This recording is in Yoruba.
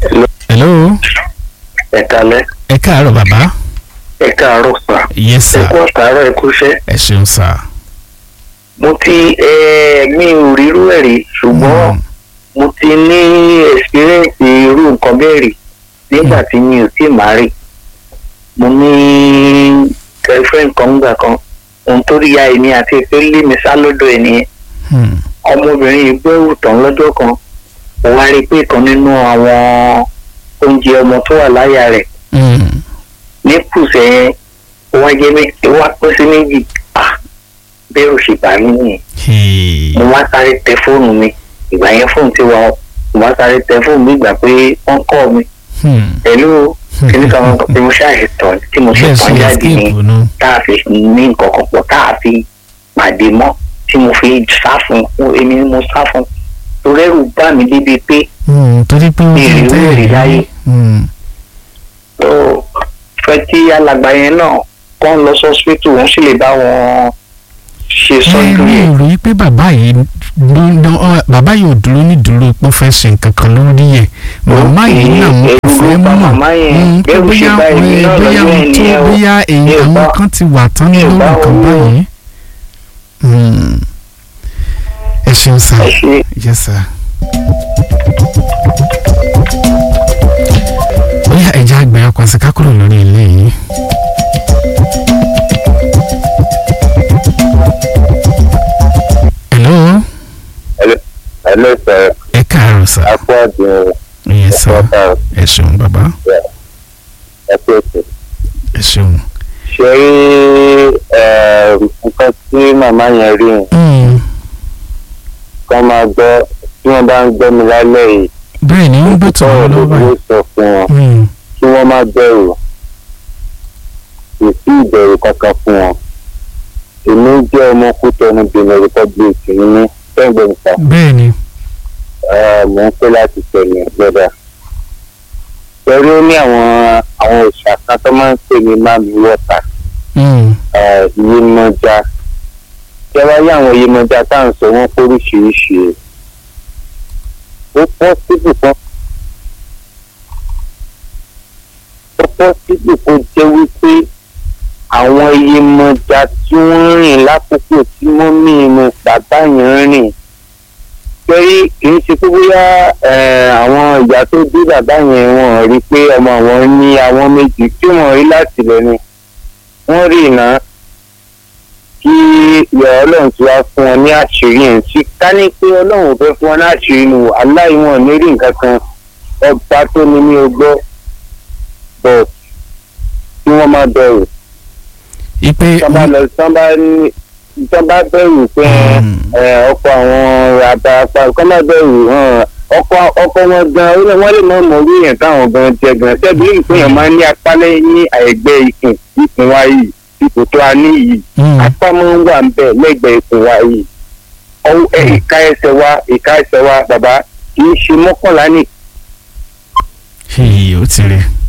hello ẹ kalẹ́ ẹ káàárọ̀ bàbá ẹ káàárọ̀ sà yes ẹ sir kú àtàárọ̀ ẹ kúṣẹ́. ẹ ṣeun sir. mo ti ẹ mi ò rírú ẹ̀ rí ṣùgbọ́n Mm. mo ti ní experience irú nǹkan bẹ́ẹ̀ rí nígbà tí mi ò tí máa rí mo ní girlfriend kan gbà kan ohun tó rí ya èmi àti pé lé mi sá lọ́dọ̀ ẹ̀ nìyẹn Hmm. ọmọbìnrin yìí gbẹ́rù tán lọ́jọ́ kan mo wá rí i pé kan nínú àwọn oúnjẹ ọmọ tó wà láyà rẹ̀ Hmm. ní kùsẹ̀ yẹn ó wá jẹ́ méjì ó wá pín sí méjì ah bẹ́ẹ̀ ò ṣe bà mí nìyẹn Hey. mo wá sáré tẹ fóònù mi ìgbà yẹn fóònù ti wà ó mo wá sáré tẹ fóònù mi ìgbà pé wọ́n kọ́ mi Hmm. pẹ̀lú kíní kan wọn pé mo ṣáàṣì tán tí mo ṣe bẹ́ẹ̀ tán ṣe jáde ní escape nu. tá a fi ní nǹkan kan pọ̀ tá a fi pàdé mọ́ tí mo fi sá fún un èmi ni mo sá fún un torí ẹ̀rù bá mi débi pé Hmm. torí pé ó ti Èrè tẹ́ èrè láyé. Hmm. ó fẹ́ tí alàgbà yẹn náà kọ́ ń lọ sọ́sítù wọ́n sì lè bá wọn ṣe ẹ sọ́jú mi yẹn. ò rí pé bàbá yìí ló- ló- ọ, bàbá yìí ò dúró ní dúró pé ó fẹ́ ṣe nǹkan kan lórí ẹ̀ màmá yìí náà mo ẹ̀rù kò fẹ́ ló bá mọ̀ màmá yẹn. Hmm, pé Bẹ́rù ṣe bóyá bá èmi ẹ, náà bóyá lọ́jọ́ ohun yẹn tó nìyẹn o. bóyá èyí Mi ò àwọn bá- kan ti wà tán mi ò lórí bá nǹkan wọn wò. báyìí. Hmm. ẹ ṣeun sá ẹ ṣe yes sir. bóyá ẹja àgbẹ̀ ọkọ̀ àti kákúrò lórí ilé yìí. hello Hello, sir. ẹ káàárọ̀ sá Akú àdùn yes sir ọ̀pọ̀ ẹ ṣeun bàbá ẹ̀kọ́ ètò. ẹ ṣeun. Ṣé rí eh, nǹkan tí màmá yẹn rí yẹn Hmm. kán máa gbọ́ tí wọ́n bá ń gbọ́ mi lálẹ́ yìí bẹ́ẹ̀ ni wọ́n gbé tọ̀ sọ̀rọ̀ wọ́n ló lọ́wọ́ ló báyìí. sọ fún wọn Hmm. kí wọ́n má bẹ̀rù kò sí ìbẹ̀rù kankan fún wọn. Èmi jẹ́ ọmọ Kútọ́nù Benin Republic ní ní Tẹ́gbẹ̀ǹta. bẹ́ẹ̀ ni Mò ń pẹ́ láti tẹ̀lé ìjọba. Pẹ̀lú ó ní àwọn àwọn òṣà kan tó máa ń pè ní Mami Wọ́tà. Hmm. Yemọja tí a bá yí àwọn Yemọja tá à ń sọ wọn póríṣiríṣi ó pọ́ síbì kan ó pọ́ síbì kan jẹ́ wípé àwọn Yemọja tí wọ́n rìn lákòókò tí mọ́mí inú bàbá yẹn rìn torí kì í ṣe pé bóyá eh, àwọn ìyá tó bí bàbá yẹn wọ́n rí pé ọmọ àwọn ní àwọn méjì tí wọ́n rí láti lẹ́nu wọ́n rí iná kí ìyá ọlọ́run ti wá fún wọn ní àṣírí yẹn sí ká ní pé ọlọ́run ò fẹ́ fún wọn ní àṣírí nù aláìwọ̀n ní rí nǹkan kan ọba tó ní ní ogbó bọ̀ kí wọ́n má bẹ̀rù ipe tán bá lọ tán bá ní tán bá bẹ̀rù pé Hmm. ẹ, ọkọ̀ àwọn àbárapá kán má bẹ̀rù hàn ọkọ̀ ọkọ̀ wọn gan ó lè- wọ́n lè mọ̀ mọ̀ orí yẹn táwọn gan jẹ gan ṣebí ìpínyàn máa ń ní apá lẹ́yìn ní àìgbẹ́ ikùn ikùn wa yìí ipò tó a ní yìí Hmm. apá máa ń wà ń bẹ̀ lẹ́gbẹ̀ẹ́ ikùn wa yìí ọwọ́ ẹ, ìka ẹsẹ̀ wa ìka ẹsẹ̀ wa bàbá kì í ṣe mọ́kànlá ní Hey, ó ti rí